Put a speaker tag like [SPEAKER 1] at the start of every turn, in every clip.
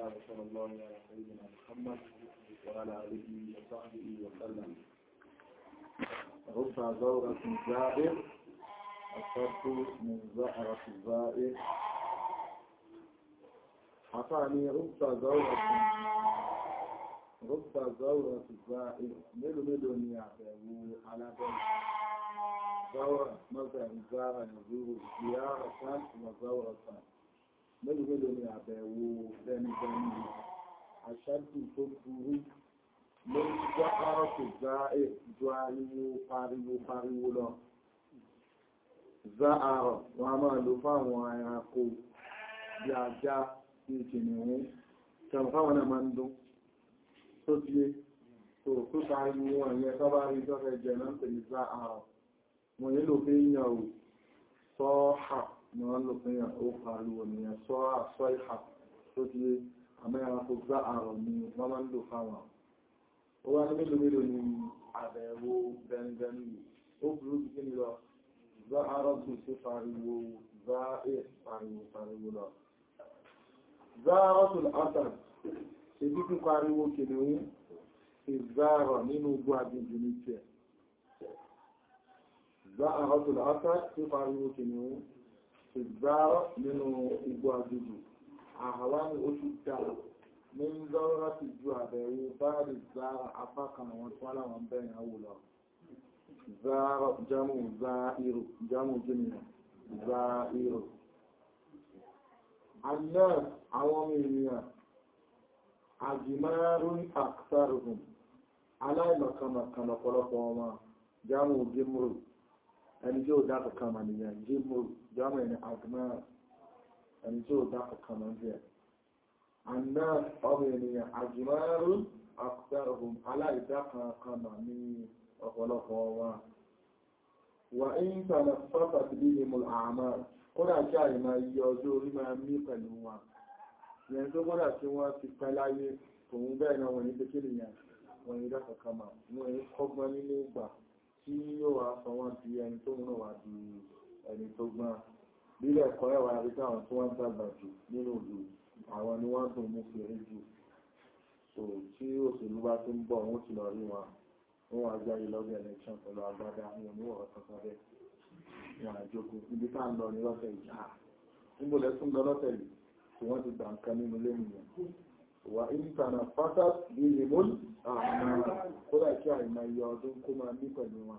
[SPEAKER 1] وصلى الله على سيدنا محمد وعلى آله وصحبه وسلم رب زورة الزائر الصرف من زهرة الزائر عطاني رب زورة رب زورة الزائر ملو ملو نيعبه على ذلك زورة مثلا زارة يزور زيارة وزورة mélòó mélòó ni àbẹ̀wò bẹnibẹni àṣẹ́kù tó burú lórí jẹ́ ọ́rọ̀kù já èjò ariwo pariwo pariwo lọ za àrọ̀ wọn a máa lò fáwọn ẹranko bí ajá bí kìnnìún tẹ̀mù fáwọn náà máa ń dún tó díé tó tó pariwo wọn yẹn tó bá rí jọ́fẹ́ jẹ náà pẹ̀lú za àrọ̀ wọn yẹn lò fi yàn ò sọ́ọ̀hà ni wọ́n lò fún ó pariwo nìyàn sọ àṣọ ìhà tó ti àmẹ́ra kò gbá àrọ̀ ni wọ́n máa ń lò fáwọn ó wá ní mélòó mélòó ni àbẹ̀wò bẹnibẹni ó burú bí kíni lọ gbá àrọ̀ tó ṣe pariwo gbá ẹ̀ pariwo pariwo lọ gbá àrọ̀ tó lọ́tà ṣe kíkún pariwo kìnìún ìgbàrọ̀ nínú igbó agbègbè ní tiẹ̀ gbá àrọ̀ tó lọ́tà ṣe pariwo kìnìún ìgbárọ̀ nínú igbó agbègbè àhàwá ní oṣù dá ní ń zọ́rọ̀ ti ju àbẹ̀wò báàrí zára apákan àwọn tí wọ́n láwọn bẹ̀rẹ̀ àwò lọ zára jámù záírò jámù jìnnà záírò anẹ́ àwọn ọmọ ènìyàn àjìmárún àkàtàrùn aláìmọ̀kànmọ̀kàn ọ̀pọ̀lọpọ̀ wọn jámù gímrù ẹni tí ó dákà kama nìyàn jímò jámọ̀ ẹni àgbà ẹni tí ó dákà kama ń bẹ̀. àná ọmọ ènìyàn àjùmárùn àkùsàrùn aláìdákà kama ní ọ̀pọ̀lọpọ̀ wa wà ń tànà fọ́fà ti bí ní mùl àmà kódà kí àyè máa yí ọjọ́ orí máa mí pẹ̀lú wa yẹn tó kódà tí wọ́n ti pẹ́ láyé tòun bẹ́ẹ̀ náà wọ̀nyí pé kí nìyàn wọ̀nyí dákà kama wọ́n kọ́gbọ́n nínú ìgbà tí yóò wá sọ wọ́n di ẹni tó múnà wá di ẹni tó gbọ́n bílẹ̀ ẹ̀kọ́ ẹ̀wà rí táwọn tí wọ́n dàgbà jù nínú ìlú àwọn ni wọ́n tún mú fèrè jù so tí òṣèlú bá tún bọ̀ wọ́n ti lọ rí wọn wọ́n wá jáde lọ́gbẹ̀ election pẹ̀lú agbádá ní oníwọ̀ kankan bẹ́ẹ̀ ní àjókòó ibi tá ń lọ ní lọ́tẹ̀ yìí à níbo lẹ́tún lọ lọ́tẹ̀ yìí tí wọ́n ti gbà nǹkan nínú lẹ́yìn yẹn wà ìtànà pátá bí i mú àwọn kódà kí àìmà yọ ọdún kó máa ní pẹ̀lú wọn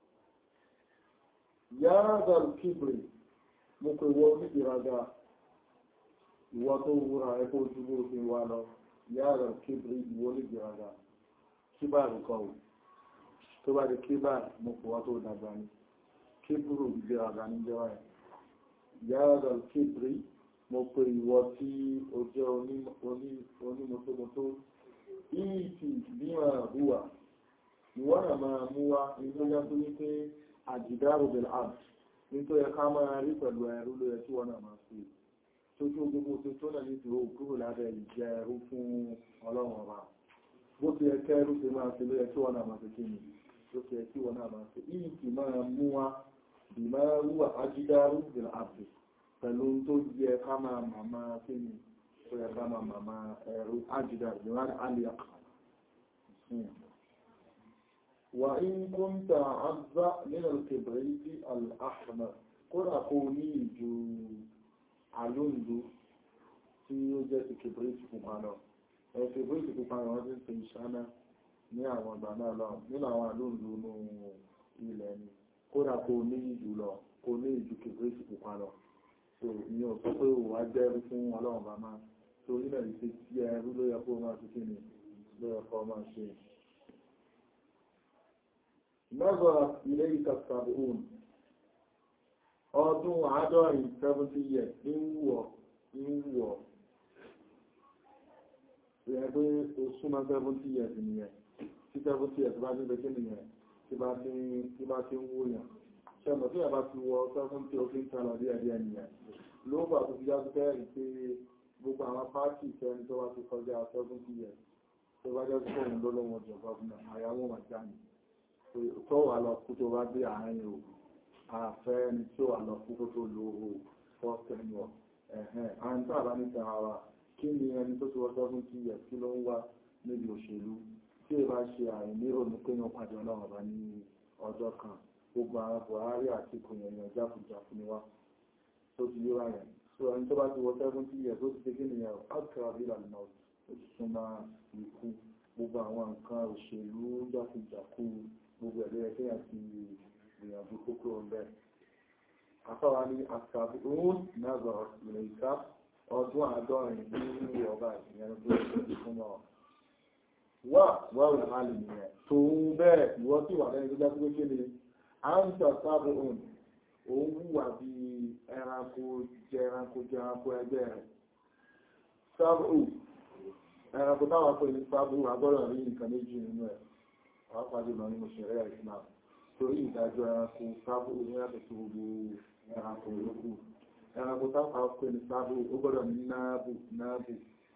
[SPEAKER 1] yáàdà kíbrì mú pé wọ́n ní ìraga ìwọ tó wúra ẹkọ́ ojúgbó fi wá lọ yáàdà kíbrì ìwọ ní ìraga kíbàrù kọ̀wù tó bá di kíbàrù mú pé wọ́n tó dàgbà ní kíbrù ìraga ní jẹ́wà yáàdà kíbrì mo pe ìwọ tí o jẹ́ onímọ̀tómọ̀tó ìtì bí máa hùwà ìwọ́n náà máa mú wá ìgbójá tó ní pé àjìdárò bẹ̀rẹ̀ àbù nítorí ẹka máa rí pẹ̀lú ẹrú ló yẹ tí wọ́n náà máa fi tó tó gbogbo tó tó náà ní ìdúró kúrò lábẹ́ ìjẹ ẹrú fún ọlọ́run ọba bó ti ẹkẹ ẹrú ti máa fi ló yẹ tí wọ́n náà máa fi kí ni ló ti ẹ tí wọ́n náà máa fi ìtì máa mú wá bí máa hùwà àjìdárò bẹ̀rẹ̀ àbù pẹ̀lú tó yẹ ká máa màmá kí ni tó yẹ ká máa màmá ẹ̀rù ájìdá ìwádà alìyàkà wà in kúnta àzá nínú kìbìrìtì al'ahmar kódà kó ní ìjú alóǹdó tí ó jẹ́ ti kìbìrìtì pupa lọ ẹ̀ kìbìrìtì pupa lọ wọ́n ti ń ṣáná ní àwọn ọgbà náà lọ nínú àwọn alóǹdó nínú ilẹ̀ ni kódà kó ní ìjú lọ kó ní ìjú kìbìrìtì pupa lọ so ní ọ̀sọ́ pé ò wá jẹ́rú fún ọlọ́run bá máa tó nílẹ̀ ìṣe tí ẹrú ló yẹ kó máa fi kíni ló yẹ kó máa ṣe lọ́gọ̀ ilé ìkàtàbí òun ọdún àádọ́rin 70 years ní wúwọ̀ ní wúwọ̀ rẹ̀ pé ó súnmọ́ 70 years nìyẹn tí 70 years bá ní bẹ́kẹ́ nìyẹn tí bá ti ń wúyàn ṣẹmọ̀ tí àbá ti wọ sẹ́fún tí ó fi ń tààlà díẹ̀ díẹ̀ nìyẹn ló bà tó fi yájú bẹ́ẹ̀rì pé gbogbo àwọn pàtì ìfẹ́ni tó wá ti kọjá sẹ́fún tí yẹ tó bá jẹ́ fún òun lọ́lọ́wọ́ jọ gọ́ọ̀nà àyàwó wà jáde tó wà lọ kú tó bá dé àárín o àfẹ́ ni tí ó wà lọ kú kó tó lo o first tenure ẹ̀hẹ́n àwọn tó àbá ní tẹ̀ra wa kí ni ẹni tó ti wọ́n seventy years kí ló ń wá níbi òṣèlú tí ẹ bá ṣe àìní òní pé wọ́n pàdé ọlọ́run bá ní ọjọ́ kan gbogbo àwọn Buhari àti kòyẹ̀yàn jáfùjáfù ni wá tó ti yé wá yẹn so ẹni tó bá ti wọ seventy years ó ti ṣe kí nìyẹn alkara ìlànà ó ti súnmọ́ ikú gbogbo àwọn nǹkan òṣèlú jáfùjáfù gbogbo ẹ̀lẹ́ ẹ̀kẹ́ àti ìgbìyànjú kókó ọ̀bẹ afáwa ní àkàbí òun náà zọrọ ilẹ̀ ìka ọdún àádọ́rin ní ọba ìyẹn tó ti fún ọ wà wáwù hálì nìyẹn tòun bẹ́ẹ̀ ìwọ tí wà lẹ́yìn tó jẹ́ pé kéde à ń tà sábà òun òun wùwà bí ẹranko jẹ ẹranko jẹ ẹranko ẹgbẹ́ rẹ̀ sábà ẹranko táwọn pè ní sábà agbọ́dọ̀ rí nǹkan méjì nínú ẹ̀ àwọn pàdé lọ nínú ṣẹ̀rẹ́ Islam torí ìdájọ́ ẹranko sábà ní yàtọ̀ sí gbogbo ẹranko yòókù ẹranko táwọn pè ní sábà ó gbọ́dọ̀ ní náàbù náàbù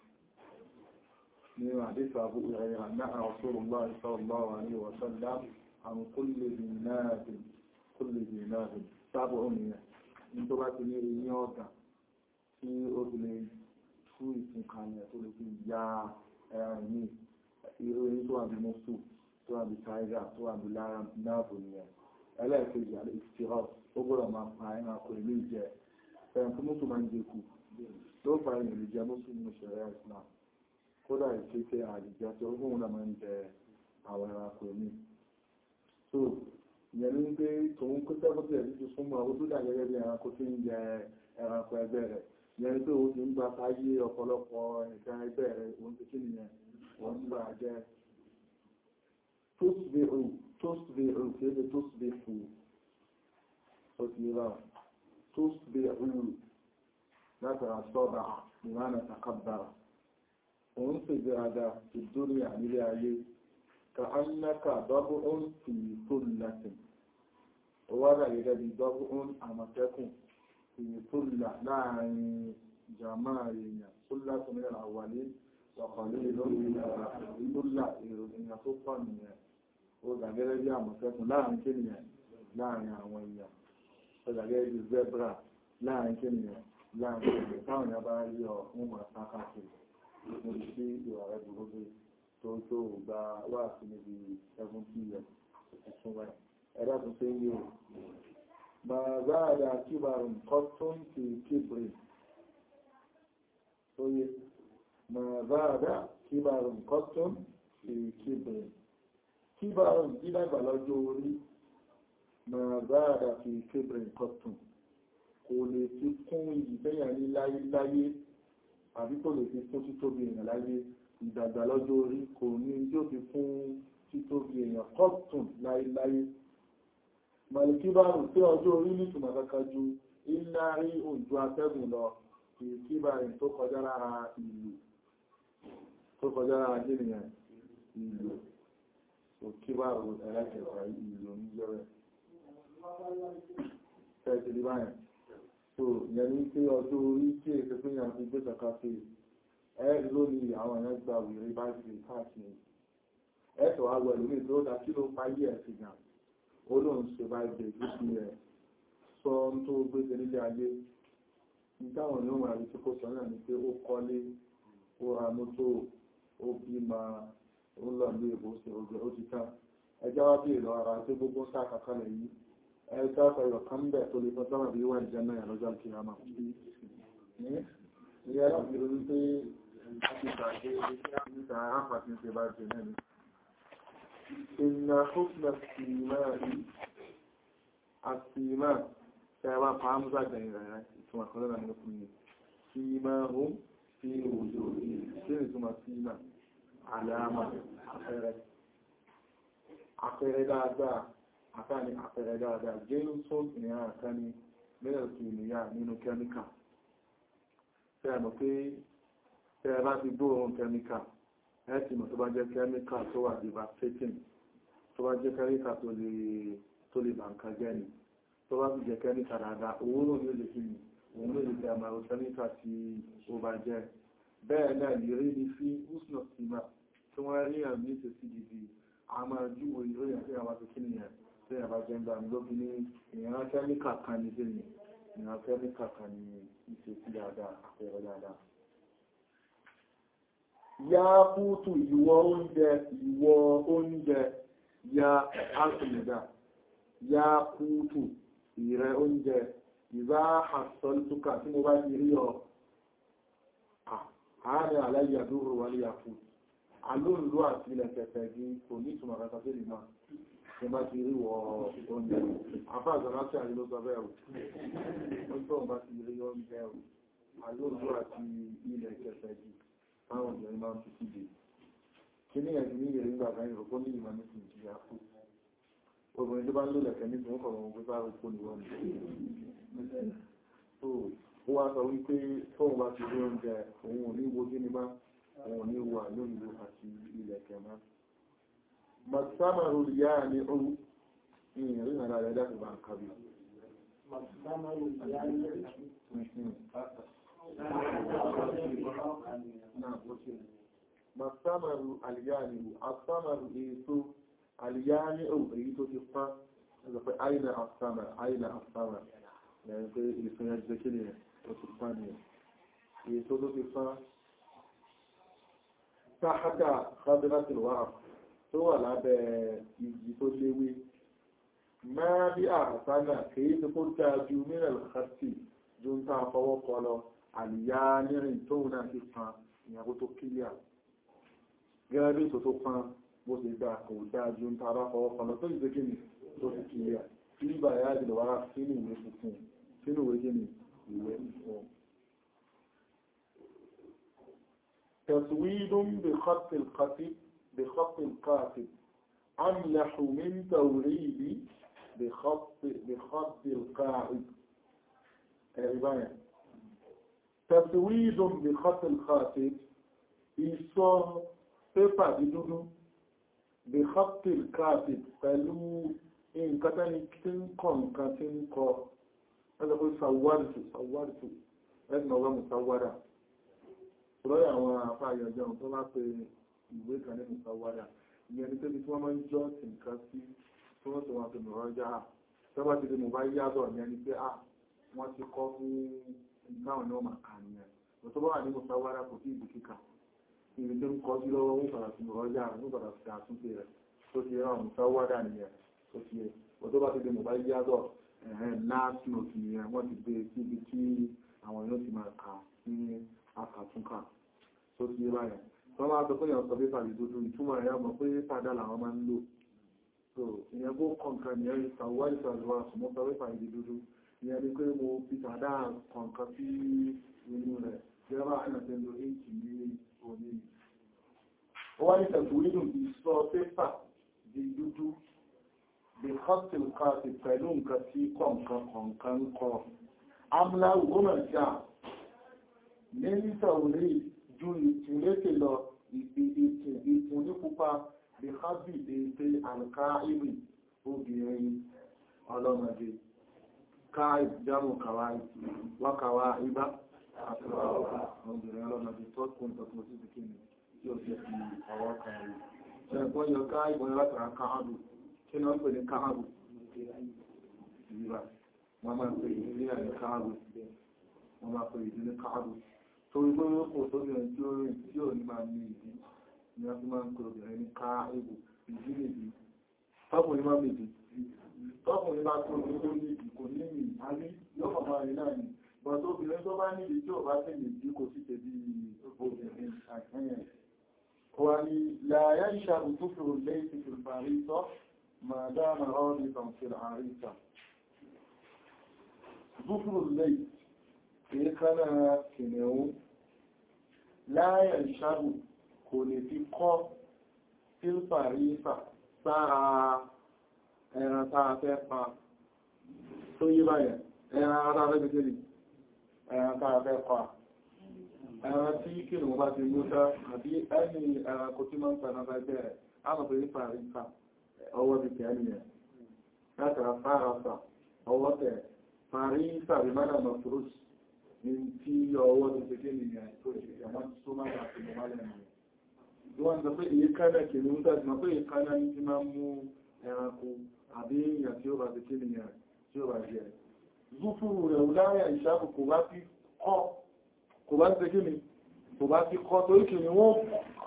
[SPEAKER 1] من حديث أبو هريرة نهى رسول الله صلى الله عليه وسلم عن كل ذي ناب كل ذي ناب سبع نية ní tó bá ti ní eyín ọ̀gá tí ó fi lè tú ìsìn kalẹ̀ tó lè fi ya ẹran ní irú eyín tó wà ní mọ́sù tó wà ní tiger tó wà ní lára náàbò nìyẹn ẹlẹ́ẹ̀kejì àlẹ́ ìfìhàn ó gbọ́dọ̀ máa pa ẹran kò ní jẹ ẹran tó mọ́sù máa ń jẹ kù tó fa ẹ̀yìn lè jẹ mọ́sù nínú ṣẹ̀rẹ́ Islam kódà ìkéte àdìjá tí ogún náà máa ń jẹ àwọn ẹranko ní so ìyẹn ní pé tòun kó sẹ́kọ̀tì ẹ̀ títí súnmọ́ ó tó dà gẹ́gẹ́ bí ẹranko tí ń jẹ ẹranko ẹgbẹ́ rẹ̀ ìyẹn ní pé ó ti ń gba fáyé ọ̀pọ̀lọpọ̀ ẹ̀ka ẹgbẹ́ rẹ̀ òun ti kí nìyẹn wọ́n ń gbà jẹ́ tóṣùbẹ̀rù tóṣùbẹ̀rù kí ó ṣe tóṣùbẹ̀rù ó ti yé báwọn tóṣùbẹ̀rù látara sọ́dà ìmánà takabbara òun sì gbéraga ìdórí ànílé ayé ka annaka dọ́bùn fi tullatin ó wá rà gẹ́gẹ́ bí dọ́bùn àmọ̀tẹ́kùn fi tulla láàrin jama èèyàn tullatin ní àwàlé wàkọ̀lé lórí tulla èèyàn tó pọ̀ nìyẹn ó dà gẹ́gẹ́ bí àmọ̀tẹ́kùn láàrin kéèyàn láàrin àwọn èèyàn ó dà gẹ́gẹ́ bí zebra láàrin kéèyàn láàrin kéèyàn táwọn èèyàn bá rí ọ wọn máa sákàkiri níbi tí ìwà rẹ̀ burú bí tó tó gba wà sí níbi 70 years tuntun wáyé ẹ̀dá tó ṣe yí o ma záàdà kíbarùn kọ́tún ti kíbrì tó yé ma záàdà kíbarùn kọ́tún ti kíbrì kíbarùn dídàgbà lọ́jọ́ orí ma záàdà fi kíbrì kọ́tún kò lè fi kún ìgbẹ́yà ní láyé àbí kò lè fi fún títóbi èèyàn láyé ìdàgbà lọ́jọ́ orí kò ní tí ó fi fún títóbi èèyàn kọ́tùn láyéláyé màlìkíbàrù tí ọjọ́ orí ní ìtumọ̀ kankan ju iná rí òjò atẹ́gùn lọ ìkíbàrù tó kọjá lára ìlú tó kọjá lára jẹ́nìyàn ìlú òkíbàrù ẹlẹ́kẹ̀ẹ́ta ìlú ní jẹ́rẹ̀ tẹ́ẹ̀tẹ̀lé báyìí so yẹn ní pé ọjọ́ orí tí èsì pé yàn fi gbé kàkà sí ẹ lónìí àwọn èèyàn gba òwúrẹ́ bá ti káàkiri ẹ̀tọ́ wa wọ̀ lórí tó dá kí ló fáyé ẹ̀ sí gan ó lóun ṣe bá ìgbè ìgbésí rẹ̀ sọ ń tó gbé ṣe nílé ayé nítawọn ní òun àrísí kó sọ náà ni pé ó kọ́lé ó ra mọ́tò ó bímọ ó lọ ní èbó ṣe ògbẹ́ ó ti tán ẹjá wá bí ìlọ ara tó gbogbo sáà kankan lẹ̀ yìí ẹ̀ẹ́ta ọ̀rọ̀ kan bẹ̀ tó lè fọ́sọ́rọ̀ bí wà ìjẹ́nà ìrọjọ́ kìíyàmà ìyẹ́ láti rí pé níta àpàtí ṣe bá jẹ mẹ́rin ìnà húsnà símáàrí àsìmá tẹ́wà pàámúsà jẹ́yìn rẹ̀ ìtumà kan lọ́nà ní fún yìí símáàrù sí òjò sí ìtumà símà àlàámà àpẹẹrẹ àpẹẹrẹ dáadáa àtàní àpẹẹrẹ dáadáa jẹ́lú tó ìrìn àkáni mẹ́rẹ̀ kìíníyà nínú kẹ́míkà tẹ́ẹ̀mọ̀ pé tẹ́ẹ̀ bá ti gbóòrùn kẹ́míkà ẹ́sì mọ̀ tó bá jẹ́ kẹ́míkà tó wà devastating tó bá jẹ́ kẹ́míkà tó lè bàǹkà jẹ́ ni tó bá ti jẹ́ kẹ́míkà dáadáa owó ló ní olè kí ni òun ló lè tẹ́ àmàrò kẹ́míkà tí ó bá jẹ́ bẹ́ẹ̀ náà ìrírí ni sí usnot sima tí wọ́n rí àmì ìṣesí gidi a máa júwò ìròyìn àti àwọn akẹ́kẹ́ nìyẹn tí a bá jẹ́ ń gbà ní lóbi ní ìran kẹ́míkà kan ní sí ni ìran kẹ́míkà kan ní ìṣe sí dáadáa àpẹẹrẹ dáadáa ya kútù ìwọ oúnjẹ ìwọ oúnjẹ ya alkùnìdá ya kútù ìrẹ oúnjẹ ìbá àsọlùtùkà tí mo bá ti rí ọ àárín aláyàdúró wà ní àfú alóòlú àti ilẹ̀ kẹfẹ́ bí kò ní ìtumọ̀ kẹta sí ìmá tí bá ti rí wọ oúnjẹ afá àzọ̀láṣí àrí ló sọ bẹ́ẹ̀ ó tó bá ti rí oúnjẹ alóòlú àti ilẹ̀ kẹfẹ́ bí táwọn obìnrin máa ń fi síde kí ní ẹ̀sìn ní ìrìn gbàgbà ìrọ̀kọ́ ní ìmọ̀ ní ìsìn ìjìyà fún obìnrin tó bá ń lò lẹ̀kẹ́ ní ìsìn ọkọ̀ wọn pípa òkú ni wọ́n ní ó wá sọ wípé tóun bá ti rí oúnjẹ òun ò ní wo kí ni má òun ò ní wo àlóyìnbó àti ilẹ̀kẹ̀ má màsámàrù ìyá ni ó ní ìrìn àrà rẹ̀ dákì bá ń kábi
[SPEAKER 2] màsámàrù ìyá ni
[SPEAKER 1] Masamaru aliyanihu, asamaru èso aliyanihu èyí tó ti fán, ẹgbẹ̀ pé aina asama, aina asama, ẹ̀yìn pé èso yẹn jẹ́ kí ni ó ti fán ni èso tó ti fán. Sáhátà Fadiratilwa tó wà lábẹ́ igi tó léwé, máa bí àsánà kìí tó kó dájú mìíràn kàtì ju ń tàà fọwọ́ kọ lọ àlìyá nírìn tó náà ti fan ìyàwó tó kílíà gẹ́gẹ́ bí tó tó fan bó ṣe dá kò dájú ń tàà fọwọ́ kọ lọ tó ìgbé gíní tó fi kílíà tí ìgbà yá jùlọ wá sínú ìwé funfun sínú ìwé gíní ìwé funfun تسويد بخط القاتب بخط القاتب أملح من توريد بخط بخط القاعد الرواية تسويد بخط الخاتب ìsọ pépà dídúdú بخط الكاتب pẹ̀lú nǹkan tẹ́ni tí ń kọ nǹkan tí ń kọ ẹgbẹ́ pé sàwárìtù sàwárìtù ẹgbẹ́ ọgbẹ́ musawara lọ́yà àwọn afáyọjọ́ tó bá pe ìwé kan ní musawara ìyẹn ni pé tí wọ́n máa ń jọ́ sí nǹkan sí tí wọ́n tó wọn fi mọ̀rọ̀ já tó bá ti di mọ̀ bá yádọ̀ ìyẹn ni pé ah wọ́n ti kọ́ fún ìgbàwọn ní ọmọ àkànìyàn tó bá wà ní musawara kò sí ìbù kíkà ibi tó ń kọ́ sí lọ́wọ́ ń padà sí ọjà ń padà sí àtúnṣe rẹ̀ tó ti rán musawara nìyẹn tó ti yẹ tó bá ti di mọ̀ bá yádọ̀ ẹ̀hẹ́n last note nìyẹn wọ́n ti gbé síbi tí àwọn yóò ti máa kà ní akàtúnkà tó ti yẹ báyẹn tó máa sọ pé èèyàn sọ pépà lè dúdú ìtumọ̀ ẹ̀yà mọ̀ pé pàdà làwọn máa ń lò so ìyẹn kó kọ̀ǹkan nìyẹn ìsàwọ́ ìsàlùwà sùmọ́ sọ pépà lè dúdú ìyẹn ni pé mo fi tàdá kọ̀ǹkan sí inú rẹ̀ jẹ́rọ àìyànṣẹ́ ló èjì ní òní ó wá ní tẹ̀kùrínù ìsọ pépà di dúdú bí hostel káàkiri pẹ̀lú nǹkan tí kọ̀ǹkan kọ̀ǹkan ń kọ amúláwù gómà jà ní nítorí ju ìtìlékè lọ ìpùn ní pupa bí hábì ètè àǹká ìrìn obìnrin ọlọ́mọdé káì jámù kàwáì wákàwá ibá obìnrin ọlọ́mọdé tó kún tọ́tún sí bikini tí ó jẹ́ fi ọwọ́ kàwáì ṣẹ̀gbọ́n yọ káì bọ́n látara káàbù kí ni wọ́n pè ní káàbù ìrírà wọ́n máa pè ní ní káàbù wọ́n máa pè ní káàbù torí pé ó kò tó bìnrin tí ó rìn tí ò ní máa ní ìdí ni wọ́n fi máa ń pè obìnrin ní káàbù ìdí nìdí tọ́kùnrin máa mìdí tọ́kùnrin bá tó ní tó ní ìdí kò ní ìmì àní yóò fọmọ rẹ̀ náà ni bọ̀ tó obìnrin tó bá ní ìdí tí ò bá tẹ̀lé ìdí kò sí tẹ̀bí obìnrin àkẹ́yẹn wà ní láyé ìṣàbù tó fi rò lẹ́yìn ti fi parí tọ́ ما دام رابطا في العريسة ظفر الليل في كان كنو لا ينشر كل في قف في الفريسة ساعة ẹran táa fẹ́ pa tó yí báyẹ̀ ẹran ara rẹ̀ gẹ́gẹ́rì ẹran táa fẹ́ pa ẹran tí kí ní wọ́n bá ti mú sá àbí ẹni ẹran kò tí máa ń pẹ̀lú ẹgbẹ̀rẹ̀ á mọ̀ pé ní fàríkà ọwọ́ ti tẹ̀ ní ẹ̀ látara fárasa ọwọ́ tẹ̀ parí sàrí mọ́nà mọ̀fúrús ní tí ọwọ́ ti tẹ̀ kí nìyàn tó ṣe ẹ̀mọ́ tó máa bá ti mọ́ lẹ́nu rẹ̀ wọ́n sọ pé èyí kánà kì ní mútà jùmọ́ pé èyí kánà ní ti máa mú ẹranko àbí èèyàn tí ó bá ti kí nìyàn tí ó bá jẹ́ zúfúrú rẹ̀ láyà ìṣàkù kò bá ti kọ́ kò bá ti kí ni kò bá ti kọ́ torí kì ní wọ́n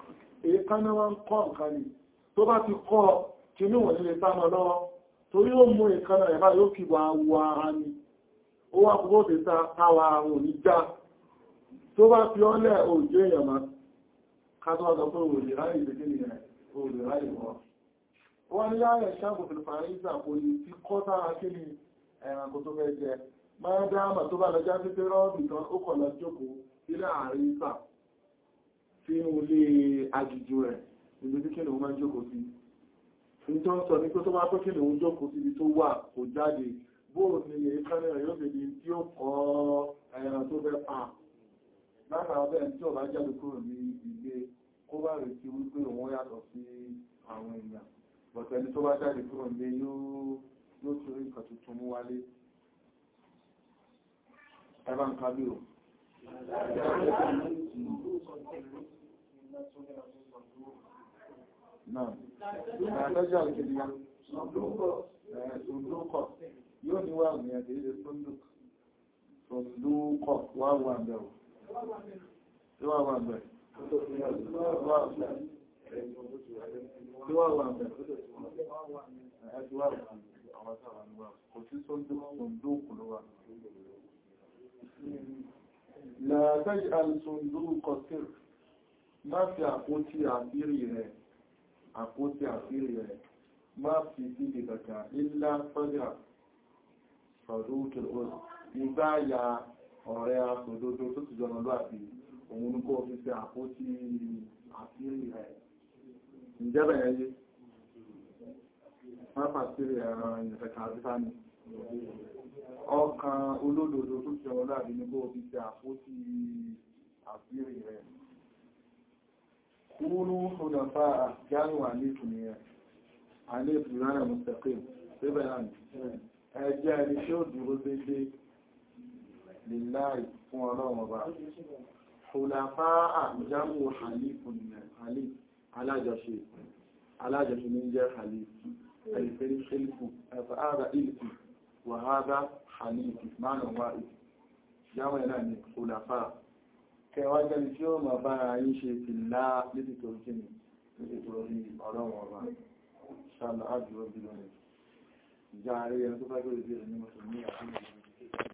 [SPEAKER 1] èékánná wọn ń kọ́ nǹkan ni tó bá ti kọ́ kìíní wọ̀n nílé sámọ́ lọ́wọ́ torí ó mú èékánná ẹ̀bá yóò kí wà wọ ara ni ó wá kúrò tí táwa àwọn òní já tó bá fi ọ́lẹ̀ òjò èèyàn má kátó wá sọ pé òlè ráyè ìdíkí nìyẹn òlè ráyè wọ́n wọ́n ní láàrẹ̀ ṣáàbù fìlìfàárísà kò ní ti kọ́ sára kí ni ẹranko tó fẹ́ jẹ máa dáàmà tó bá lọ já pípẹ́ rọ́ọ̀bì kan ó kọ̀ lọ jókòó sílẹ̀ àrísà sínú ilé agìjù rẹ̀ níbi tí kí ni wọ́n máa jókòó sí ní tó ń sọ ní pé tó bá pé kí ni wọ́n jókòó síbi tó wà kò jáde bóò ní èékánná rẹ̀ yóò fèdí tí ó kọ́ ẹran tó fẹ́ pa látara bẹ́ẹ̀ tí ó bá jáde kúrò ní ilé kó bá retí wípé òun yàtọ̀ sí àwọn èèyàn bọ̀tẹ́ni tó bá jáde kúrò ní yóò tí orí nǹkan tuntun mú wálé ẹbá ń kábí o náà ẹ̀ẹ́dẹ́jọ́ àkìdíyà ṣùndúkọ̀ yóò ní wà ní ẹ̀dẹ́ ilé ṣùndúkọ̀ wà wà bẹ̀rù tí wà wà bẹ̀rù tí wà wà bẹ̀rù ẹ̀ẹ́dẹ́ wà bẹ̀rù kò sí ṣùndúkù ló wà Làtàjí alìsùndúrù kọsír, má fi àpótí àfírí rẹ̀, àpótí àfírí rẹ̀, má fi sí ìdàkà ilá sọ́jà sọ̀dúkìl òsì, nígbà ya ọ̀rẹ́ asòdodo tó ti jọmọ lọ́àbí, òun kó fi sí àpótí àfírí rẹ̀. Ìjẹ́bẹ̀ ẹyẹ, má fàtírí ẹ̀rọ ìyẹ̀fẹ̀kà àrífà ni ọkàn olódodo tó ṣe ọlá àbí ní bó fi ṣe àpótí àfírí rẹ̀. Kúrú ṣùgbọ́nfà jáàrù àlékù ni ẹ̀, àlékù rárá mustaqim, síbẹ̀ náà ẹjẹ́ ẹni tí ó dúró dédé lillahi fún ọlọ́run ọba. Ṣùgbọ́nfà àjámù àlékù ni ẹ̀, alájọṣe, alájọṣe ní jẹ́ àlékù, ẹ̀lẹ́fẹ́ ṣẹ́lẹ̀kù, ẹ̀fà áàrà ìlú وهذا حنيف معنى واحد jáwọ́ ẹ̀nà ni kòlàfà kẹwàá jẹ́ tí ó ma bára yí ṣe fi láà lédè tó jí ni lédè tó rí ọ̀rọ̀ wọn bá ṣàlọ́ àjúwọ́ bí lọ́nà ìjà àríyàn tó bá gbé ìdí rẹ̀ ní mọ̀sùlùmí àti